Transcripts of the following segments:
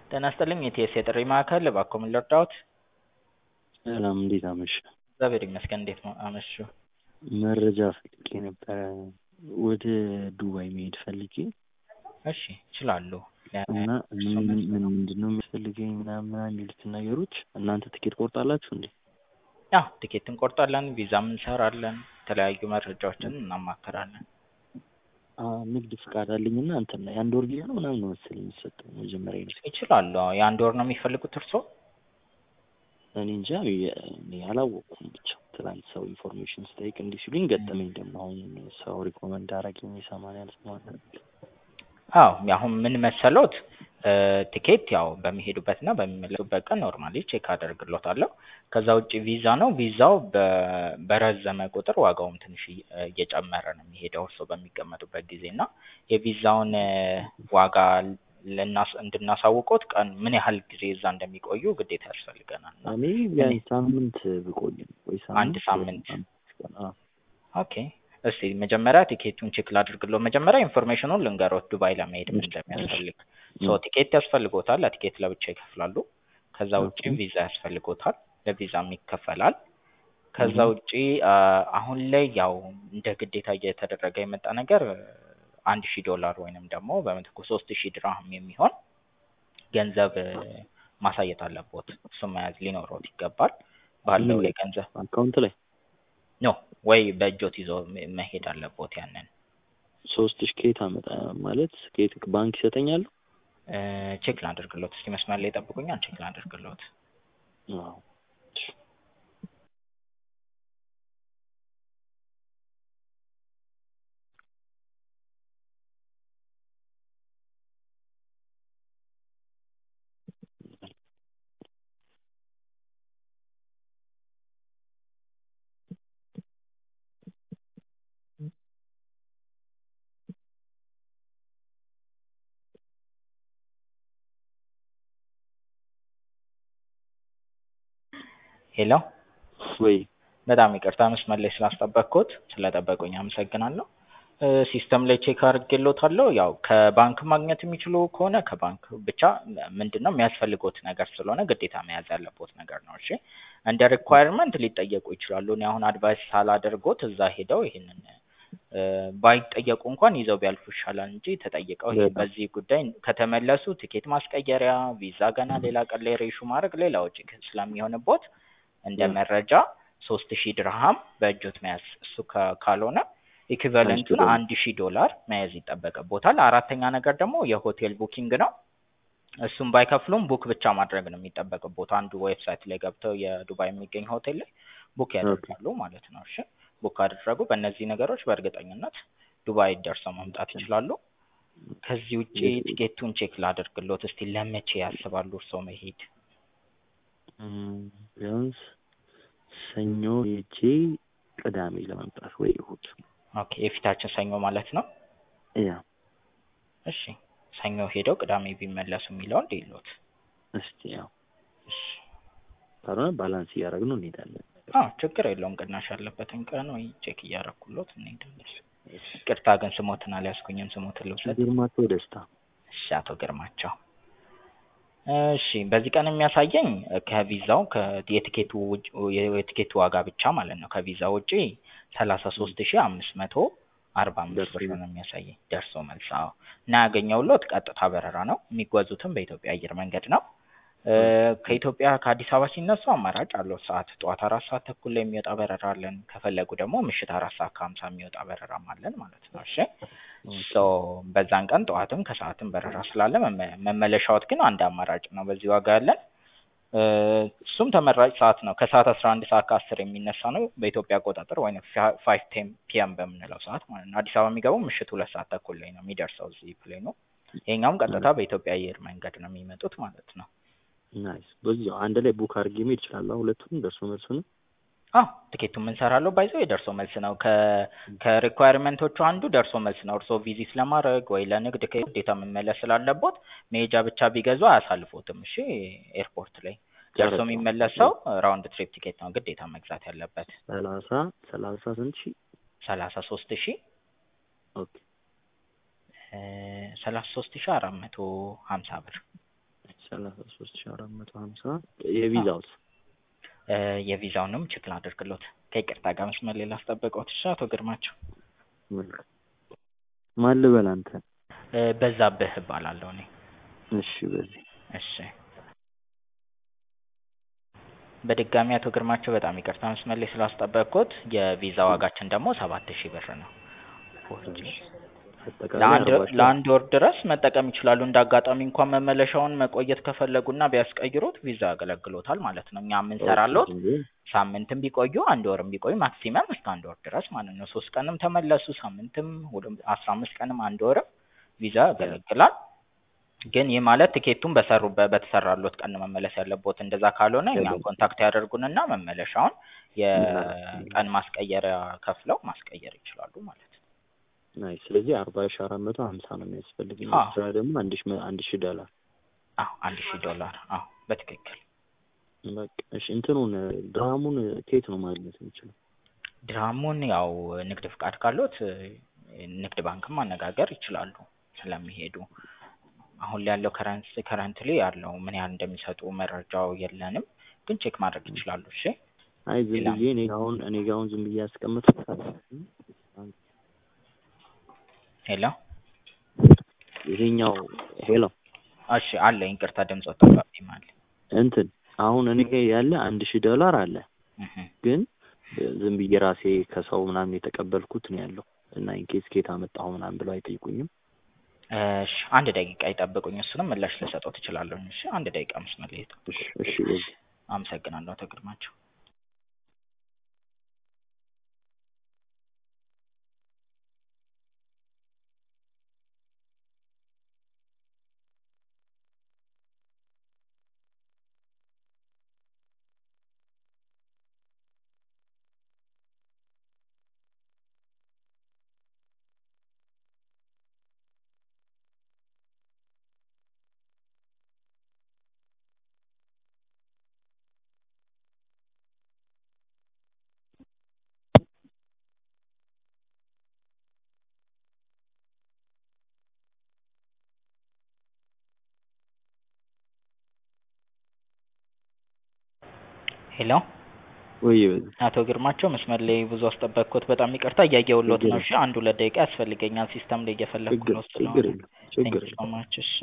ጤና ይስጥልኝ የኢቲኤስ የጥሪ ማዕከል እባክዎ ምን ልርዳዎት? ሰላም እንዴት አመሹ? እግዚአብሔር ይመስገን እንዴት አመሹ? መረጃ ፈልጌ ነበረ ወደ ዱባይ መሄድ ፈልጌ እሺ ይችላሉ። እና ምን ምን ምንድነው የሚያስፈልገኝ ምናምን ምናምን የሚሉትን ነገሮች እናንተ ትኬት ቆርጣላችሁ እንዴ? አዎ ቲኬት እንቆርጣለን ቪዛም እንሰራለን የተለያዩ መረጃዎችን እናማክራለን። ንግድ ፍቃድ አለኝ እና እንትን ነው የአንድ ወር ቪዛ ነው ምናምን ነው መሰለኝ የሚሰጠው መጀመሪያ ነው። ይችላሉ አዎ የአንድ ወር ነው የሚፈልጉት እርስዎ? እኔ እንጃ እኔ አላወቅኩም ብቻ ትናንት ሰው ኢንፎርሜሽን ስጠይቅ እንዲህ ሲሉኝ ገጠመኝ ደግሞ አሁን ሰው ሪኮመንድ አደረገኝ የሰማንያ ሰማንያ አዎ አሁን ምን መሰሎት ቲኬት ያው በሚሄዱበትና በሚመለሱበት ቀን ኖርማሊ ቼክ አደርግሎታለሁ። ከዛ ውጪ ቪዛ ነው ቪዛው በረዘመ ቁጥር ዋጋውም ትንሽ እየጨመረ ነው የሚሄደው እርስዎ በሚቀመጡበት ጊዜ እና የቪዛውን ዋጋ እንድናሳውቅዎት ቀን ምን ያህል ጊዜ እዛ እንደሚቆዩ ግዴታ ያስፈልገናል። እኔ ቢያንስ ሳምንት ብቆይ ነው ወይ አንድ ሳምንት አዎ ኦኬ እስቲ መጀመሪያ ቲኬቱን ቼክ ላድርግልዎ መጀመሪያ ኢንፎርሜሽኑን ልንገሮት ዱባይ ለመሄድ ምን እንደሚያስፈልግ ሶ ቲኬት ያስፈልጎታል ለቲኬት ለብቻ ይከፍላሉ። ከዛ ውጪ ቪዛ ያስፈልጎታል ለቪዛም ይከፈላል። ከዛ ውጪ አሁን ላይ ያው እንደ ግዴታ እየተደረገ የመጣ ነገር አንድ ሺህ ዶላር ወይንም ደግሞ በምትኩ ሶስት ሺህ ድርሃም የሚሆን ገንዘብ ማሳየት አለቦት እሱን መያዝ ሊኖሮት ይገባል። ባለው የገንዘብ አካውንት ላይ ኖ ወይ በእጆት ይዘው መሄድ አለቦት ያንን ሶስት ሺህ ከየት አመጣ ማለት ከየት ባንክ ይሰጠኛል? ቼክ ላድርግሎት እስኪ መስመር ላይ ይጠብቁኛል ቼክ ላድርግሎት አዎ ሄሎ ወይ በጣም ይቅርታ መስመር ላይ ስላስጠበቅኩት ስለጠበቁኝ አመሰግናለሁ። ሲስተም ላይ ቼክ አድርጌልዎታለሁ ያው ከባንክ ማግኘት የሚችሉ ከሆነ ከባንክ ብቻ ምንድነው የሚያስፈልግዎት ነገር ስለሆነ ግዴታ መያዝ ያለብዎት ነገር ነው እሺ እንደ ሪኳየርመንት ሊጠየቁ ይችላሉ እኔ አሁን አድቫይስ ሳላደርግዎት እዛ ሄደው ይሄንን ባይጠየቁ እንኳን ይዘው ቢያልፉ ይሻላል እንጂ ተጠይቀው ይሄ በዚህ ጉዳይ ከተመለሱ ቲኬት ማስቀየሪያ ቪዛ ገና ሌላ ቀን ላይ ሬሹ ማድረግ ሌላ ወጪ ስለሚሆንብዎት እንደ መረጃ ሶስት ሺህ ድርሃም በእጆት መያዝ እሱ ካልሆነ ኢኩቫለንቱን አንድ ሺህ ዶላር መያዝ ይጠበቅብዎታል። አራተኛ ነገር ደግሞ የሆቴል ቡኪንግ ነው። እሱን ባይከፍሉም ቡክ ብቻ ማድረግ ነው የሚጠበቅብዎት አንዱ ዌብሳይት ላይ ገብተው የዱባይ የሚገኝ ሆቴል ላይ ቡክ ያደርጋሉ ማለት ነው እሺ ቡክ ካደረጉ በእነዚህ ነገሮች በእርግጠኝነት ዱባይ ደርሰው መምጣት ይችላሉ። ከዚህ ውጪ ቲኬቱን ቼክ ላድርግልዎት እስቲ ለመቼ ያስባሉ እርስዎ መሄድ? ቢያንስ ሰኞ ሄጄ ቅዳሜ ለመምጣት ወይ እሁድ ኦኬ የፊታችን ሰኞ ማለት ነው? ያ እሺ ሰኞ ሄደው ቅዳሜ ቢመለሱ የሚለውን ልይልዎት። እስቲ ያው እሺ ካልሆነ ባላንስ እያደረግን እንሄዳለን። አዎ ችግር የለውም ቅናሽ ያለበትን ቀን ወይ ቼክ እያደረኩልዎት እንሄዳለን። ይቅርታ ግን ስሞትን አልያዝኩኝም ስሞትን ልውሰድ? ግርማቸው ደስታ። እሺ አቶ ግርማቸው እሺ በዚህ ቀን የሚያሳየኝ ከቪዛው የቲኬቱ የቲኬቱ ዋጋ ብቻ ማለት ነው ከቪዛ ውጪ ሰላሳ ሶስት ሺህ አምስት መቶ አርባ አምስት ብር ነው የሚያሳየኝ ደርሶ መልስ አዎ እና ያገኘሁልዎት ቀጥታ በረራ ነው የሚጓዙትም በኢትዮጵያ አየር መንገድ ነው። ከኢትዮጵያ ከአዲስ አበባ ሲነሱ አማራጭ አለው ሰዓት ጠዋት አራት ሰዓት ተኩል ላይ የሚወጣ በረራ አለን ከፈለጉ ደግሞ ምሽት አራት ሰዓት ከሀምሳ የሚወጣ በረራም አለን ማለት ነው እሺ ሶ በዛን ቀን ጠዋትም ከሰዓትም በረራ ስላለ መመለሻዎት ግን አንድ አማራጭ ነው በዚህ ዋጋ ያለን እሱም ተመራጭ ሰዓት ነው ከሰዓት አስራ አንድ ሰዓት ከአስር የሚነሳ ነው በኢትዮጵያ አቆጣጠር ወይም ፋይቭ ቴን ፒኤም በምንለው ሰዓት ማለት ነው አዲስ አበባ የሚገባው ምሽት ሁለት ሰዓት ተኩል ላይ ነው የሚደርሰው እዚህ ፕሌኑ ይሄኛውም ቀጥታ በኢትዮጵያ አየር መንገድ ነው የሚመጡት ማለት ነው። ናይስ በዚያው አንድ ላይ ቡክ አድርጌ መሄድ እችላለሁ ሁለቱንም ደርሶ መልሱንም? አዎ ቲኬቱን የምንሰራለው ባይዘው የደርሶ መልስ ነው ከ ከሪኳየርመንቶቹ አንዱ ደርሶ መልስ ነው እርስዎ ቪዚት ለማድረግ ወይ ለንግድ ግዴታ መመለስ ስላለቦት መሄጃ ብቻ ቢገዙ አያሳልፎትም እሺ ኤርፖርት ላይ ደርሶ የሚመለሰው ራውንድ ትሪፕ ቲኬት ነው ግዴታ መግዛት ያለበት ሰላሳ ሰላሳ ስንት ሺህ ሰላሳ ሶስት ሺህ ኦኬ ሰላሳ ሶስት ሺህ አራት መቶ ሀምሳ ብር ሰላሳ ሶስት ሺህ አራት መቶ ሀምሳ የቪዛውስ እ የቪዛውንም ቼክ ላድርግሎት ከይቅርታ ጋር መስመር ላይ ላስጠበቅዎት እሺ አቶ ግርማቸው ማን ልበል አንተ? እ በዛብህ እባላለሁ እኔ እሺ በዚህ እሺ በድጋሚ አቶ ግርማቸው በጣም ይቅርታ መስመር ላይ ስላስጠበቅኩት የቪዛ ዋጋችን ደግሞ ሰባት ሺህ ብር ነው አጠቃላይ ለአንድ አርባ ሺህ ለአንድ ወር ድረስ መጠቀም ይችላሉ እንደ አጋጣሚ እንኳን መመለሻውን መቆየት ከፈለጉና ቢያስቀይሩት ቪዛ ያገለግሎታል ማለት ነው እኛ የምንሰራሎት ሳምንትም ቢቆዩ አንድ ወርም ቢቆዩ ማክሲመም እስከ አንድ ወር ድረስ ማለት ነው ሶስት ቀንም ተመለሱ ሳምንትም ወደ አስራ አምስት ቀንም አንድ ወርም ቪዛ ያገለግላል ግን ይህ ማለት ትኬቱን በሰሩበት በተሰራሎት ቀን ነው መመለስ ያለቦት እንደዛ ካልሆነ እኛን ኮንታክት ያደርጉንና መመለሻውን የቀን ማስቀየሪያ ከፍለው ማስቀየር ይችላሉ ማለት ነው ናይ ስለዚህ አርባ ሺህ አራት መቶ ሀምሳ ነው የሚያስፈልገኝ አዎ። ኤክስትራ ደግሞ አንድ ሺህ መ- አንድ ሺህ ዶላር አዎ አንድ ሺህ ዶላር አዎ በትክክል በቃ እሺ እንትኑን ድራሙን ከየት ነው ማግኘት የምችለው ድራሙን ያው ንግድ ፍቃድ ካሎት እ ንግድ ባንክም ማነጋገር ይችላሉ ስለሚሄዱ አሁን ላይ ያለው ከረንስ ከረንትሊ ያለው ምን ያህል እንደሚሰጡ መረጃው የለንም ግን ቼክ ማድረግ ይችላሉ እሺ አይ ዝም ሌላ- ብዬ እኔ አሁን እኔ ጋር አሁን ዝም ብዬ ያስቀምጥኩት ሄሎ ይሄኛው ሄሎ እሺ አለ ይቅርታ ድምፅ ወጣብኝ ማለት እንትን አሁን እኔ ጋር ያለ አንድ ሺህ ዶላር አለ እህ ግን ዝም ብዬ ራሴ ከሰው ምናምን የተቀበልኩት ነው ያለው እና ኢንኬስ ኬት አመጣሁ ምናምን ብለው አይጠይቁኝም እሺ አንድ ደቂቃ ይጠብቁኝ እሱንም ምላሽ ልሰጠው ትችላለሁ እሺ አንድ ደቂቃ መስመር ላይ ይጠብቁ እሺ እሺ በዚህ አመሰግናለሁ አቶ ግርማቸው ሄሎ ወይ በዚህ አቶ ግርማቸው መስመር ላይ ብዙ አስጠበቅኩት በጣም ይቅርታ እያየሁሎት ነው እሺ አንድ ሁለት ደቂቃ ያስፈልገኛል ሲስተም ላይ እየፈለግኩ ችግር ነው ችግር ስለሆነ የለም ችግር ቴንክ ሶ የለም ማች እሺ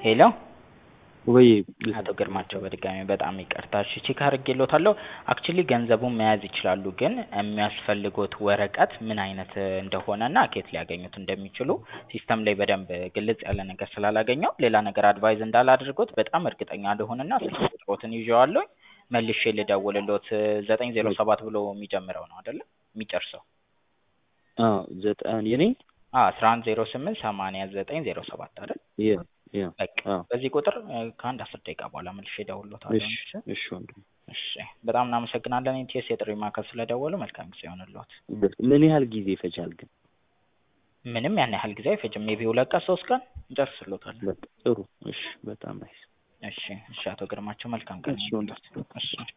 ሄሎ ወይ አቶ ግርማቸው በድጋሚ በጣም ይቅርታ። እሺ ቼክ አድርጌልዎታለሁ። አክቹሊ ገንዘቡን መያዝ ይችላሉ፣ ግን የሚያስፈልጎት ወረቀት ምን አይነት እንደሆነና ከየት ሊያገኙት እንደሚችሉ ሲስተም ላይ በደንብ ግልጽ ያለ ነገር ስላላገኘው ሌላ ነገር አድቫይዝ እንዳላደርጎት በጣም እርግጠኛ ልሁንና ስልክ ቁጥሮትን ይዤዋለሁኝ መልሼ ልደውልልዎት። ዘጠኝ ዜሮ ሰባት ብሎ የሚጀምረው ነው አይደለ? የሚጨርሰው አዎ ዘጠኝ የኔ አስራ አንድ ዜሮ ስምንት ሰማንያ ዘጠኝ ዜሮ ሰባት አይደል? የ የ በቃ አዎ በዚህ ቁጥር እ፣ ከአንድ አስር ደቂቃ በኋላ መልሼ እደውልልዎታለሁ። እሺ እሺ እሺ ወንድም እሺ፣ በጣም እናመሰግናለን ኢቲኤስ የጥሪ ማዕከል ስለደወሉ። መልካም ጊዜ ይሆንልዎት። ምን ያህል ጊዜ ይፈጃል ግን? ምንም ያን ያህል ጊዜ አይፈጅም። ሜቢ ሁለት ቀን ሶስት ቀን እንጨርስልዎታለን። በቃ ጥሩ። እሺ በጣም ናይስ። እሺ እሺ፣ አቶ ግርማቸው መልካም ቀን እሺ ይሁንልዎት። ወንድም እሺ